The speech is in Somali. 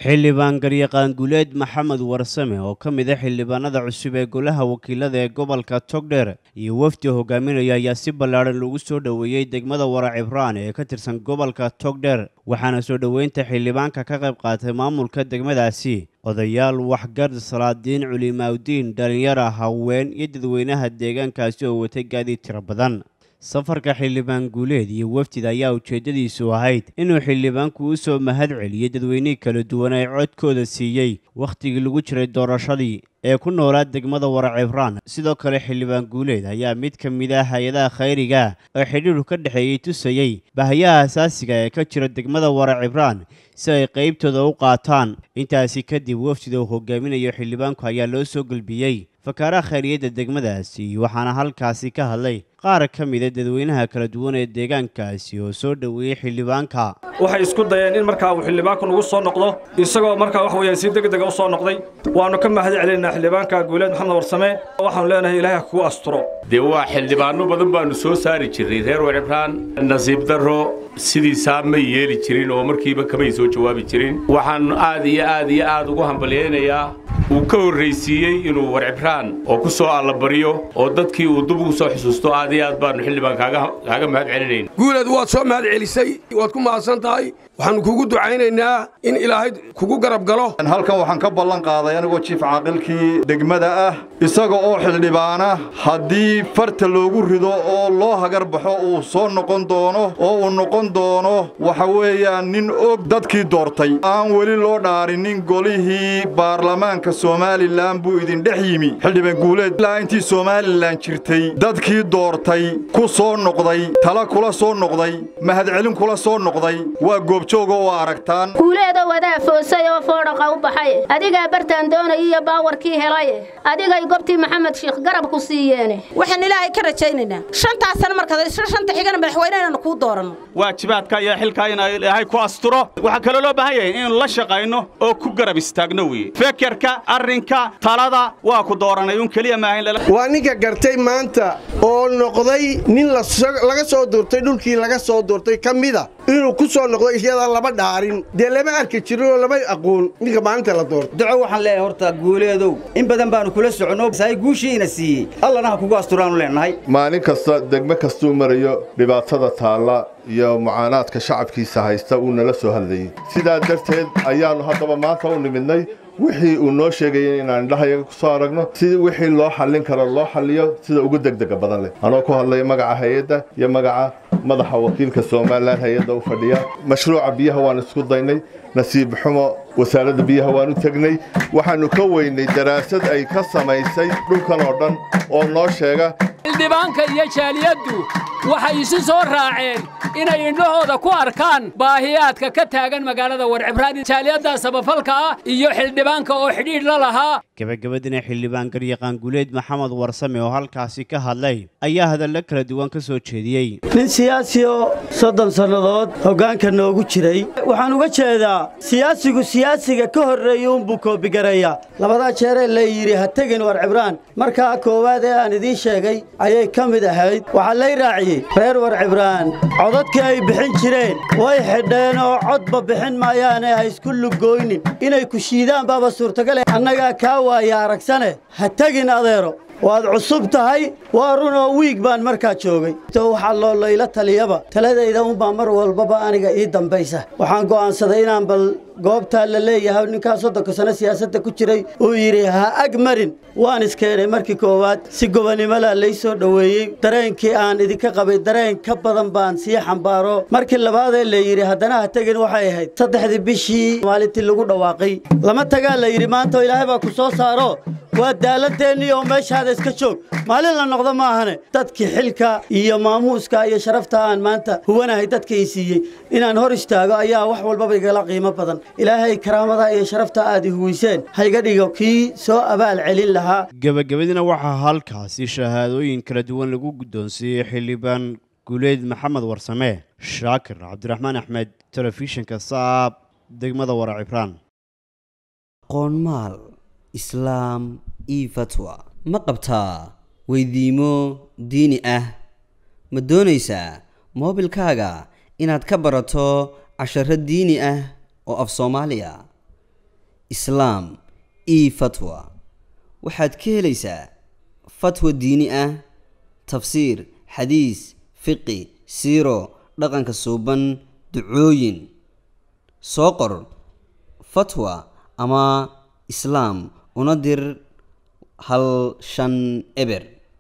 xildhibaan garyaqaan guleed maxamed warsame oo ka mid a xildhibaanada cusub ee golaha wakiilada ee gobolka togdheer iyo wafdi hogaaminaya ayaa si ballaadhan lagu soo dhoweeyey degmada wara cibraan ee ka tirsan gobolka togdheer waxaana soo dhoweynta xildhibaanka ka qayb qaatay maamulka degmadaasi odayaal waxgard salaadiin culimaawdiin dhalinyara haween iyo dadweynaha deegaankaasi oo watay gaadiid tiro badan safarka xildhibaan guuleed iyo wafdida ayaa ujeeddadiisu ahayd inuu xildhibaanku u soo mahad celiyey dadweynihii kala duwan ee codkooda siiyey wakhtigii lagu jiray doorashadii ee ku noolaa degmada wara cibraan sidoo kale xildhibaan guuleed ayaa mid ka mid ah hay-adaha khayriga oo xidhiidhu ka dhexeeyey tusayey bahayaha asaasiga ee ka jira degmada wara cibraan si ay qaybtooda u qaataan intaasi kadib wafdida uu hogaaminayo xildhibaanku ayaa loo soo gelbiyey fakaaraha khayriyadda degmadaasi waxaana halkaasi ka hadlay qaar ka mida dadweynaha kala duwan ee deegaankaasi oo soo dhoweeyey xildhibaanka waxay isku dayeen in markaa uu xildhibaanku nagu soo noqdo isagoo markaa wax weeyaan si degdega u soo noqday waannu ka mahad celinaynaa xildhibaanka guuleed maxamed warsame waxaanu leenahay ilaahay ha kugu asturo dee waa xildhibaanno badan baannu soo saari jirnay reer warcibraan nasiib darro sidiisaa may yeeli jirin oo markiiba kamay soo jawaabi jirin waxaan aad iyo aad iyo aad ugu hambalyaynayaa uu ka horraysiiyey inuu warcibraan oo ku soo allabaryo oo dadkii uu dub ugu soo xusuusto aad iyo aad baannu xildhibaan kaaga mahad celinayn guuleed waad soo mahad celisay waad ku mahadsan tahay waxaannu kugu ducaynaynaa in ilaahay kugu garab galo halkan waxaan ka ballan qaaday anigoo jiif caaqilkii degmada ah isaga oo xildhibaana haddii farta loogu rido oo loo hagar baxo uu soo noqon doono oo uu noqon doono waxa weeyaan nin og dadkii doortay aan weli loo dhaarinin golihii baarlamaanka somalilan buu idin dhex yimi xildhibaan guuleed ilaa intii somalilan jirtay dadkii doortay ku soo noqday tala kula soo noqday mahadcelin kula soo noqday waa goobjooga oo aragtaan guuleeda wadaa foosay oo foodhaqa u baxay adigaa bartaan doonay iyo baawarkii helay adigay gobtii maxamed shiikh garab ku siiyeene waxaan ilaahay ka rajaynaynaa shantaas sana markaad isla shanta xigana madaxweyne inaanu kuu dooranno waajibaadka iyo xilkaa in ilaahay ku asturo waxaa kaloo loo baahan yahay inaynu la shaqayno oo ku garab istaagno weye fekerka arrinka talada waa ku dooranay un keliya maahayn waa ninka gartay maanta oo noqday nin laga soo duurtay dhulkii laga soo duurtay ka mida inuu ku soo noqdo iyadaan laba dhaarin dee lama arki jirin oo lama aqoon ninka maalinta la doorto duco waxaan leeyahay horta guuleedow in badan baannu kula soconno saay guushiina siiyey allana ha kugu asturaannu leenahay maalin kasta degmo kastuu marayo dhibaatada taalla iyo mucaanaadka shacabkiisa haysta uu nala soo hadlayey sidaa darteed ayaannu haddaba maanta u nimidnay wixii uu noo sheegayay inaan indhahayaga ku soo aragno si wixii loo xallin karo loo xalliyo sida ugu degdega badan leh anoo ku hadlaya magaca hay-adda iyo magaca madaxa wakiilka somalilan hay-adda u fadhiya mashruuca biyaha waan isku daynay nasiib xumo wasaaradda biyaha waan u tegnay waxaannu ka weynay daraasad ay ka samaysay dhulkan oo dhan oo noo sheega xildhibaanka iyo jaaliyaddu waxay isu soo raaceen inay indhahooda ku arkaan baahiyaadka ka taagan magaalada warcibraan jaaliyadda samafalka ah iyo xildhibaanka oo xidhiidh la lahaa gabagabadina xildhibaan garyaqaan guleed maxamed warsame oo halkaasi ka hadlay ayaa hadallo kala duwan ka soo jeediyey nin siyaasi oo soddon sannadood hoggaanka noogu jiray waxaan uga jeedaa siyaasigu siyaasiga ka horreeya unbuu koobigareeya labadaa jeeree la yidhi ha tegin war cibraan markaa koowaad ee aan idiin sheegay ayay ka mid ahayd waxaa lay raaciyey reer war cibraan codadkii ay bixin jireen way xidheen oo codba bixin maayaane ha isku lugooynin inay ku shiidaan baaba suurtagale annagaa kaa waaya aragsane ha tegin adeero waad cusub tahay waa runoo wiig baan markaa joogay waxaa loo layla taliyaba taladayda unbaa mar walbaba aniga ii dambaysa waxaan go'aansaday inaan bal goobtaa la leeyahay ninkaa soddonka sano siyaasadda ku jiray uu yidhi ha ag marin waan iskeenay markii koowaad si gobonimalaa lay soo dhoweeyey dareenkii aan idinka qabay dareen ka badan baan sii xambaaro markii labaadee la yidhi haddana ha tegin waxay ahayd saddexdii bishii maalintii lagu dhawaaqay lama tagaa la yidhi maanta ilaahay baa ku soo saaro waa daaladdeennii oo meeshaada iska joog maalin la noqdo maahane dadkii xilka iyo maamuuska iyo sharafta aan maanta huwanahay dadka ii siiyey inaan hor istaago ayaa wax walbaba igala qiimo badan ilaahay karaamada iyo sharafta aad i huwayseen hayga dhigo kii soo abaal celin lahaa gebagabadina waxaa halkaasi shahaadooyin kala duwan lagu guddoonsiiyey xildhibaan guuleed maxamed warsame shaakir cabdiraxmaan axmed telefishinka saab degmada wara cibraan qoonmaal islaam io fatwa ma qabtaa weydiimo diini ah ma doonaysaa moobilkaaga inaad ka barato casharo diini ah oo af soomaaliya islaam io fatwa waxaad ka helaysaa fatwa diini ah tafsiir xadiis fiqi siiro dhaqanka suuban ducooyin soo qor fatwa ama islaam una dir hal shan eber